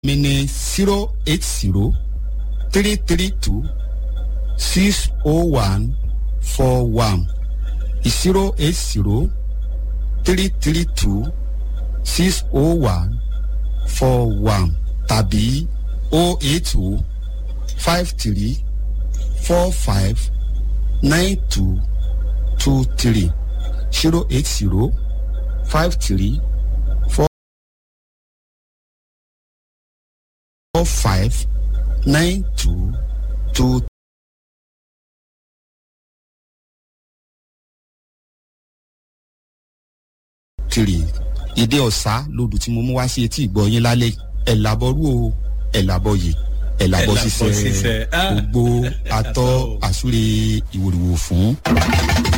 mi ní zero eight zero three three two six oh one four one zero eight zero three three two six oh one four one tàbí oh eight oh five three four five nine two two three zero eight zero five three four four five nine two two three ìdí ọ̀sá lodò tí mo mú wá sí etí ìgbọ́ yín lálẹ́ ẹ̀ làbọ̀rú o ẹ̀ làbọ̀ yìí ẹ̀ làbọ̀ ṣiṣẹ́ gbogbo atọ́ àsúre ìwòrìwò fún.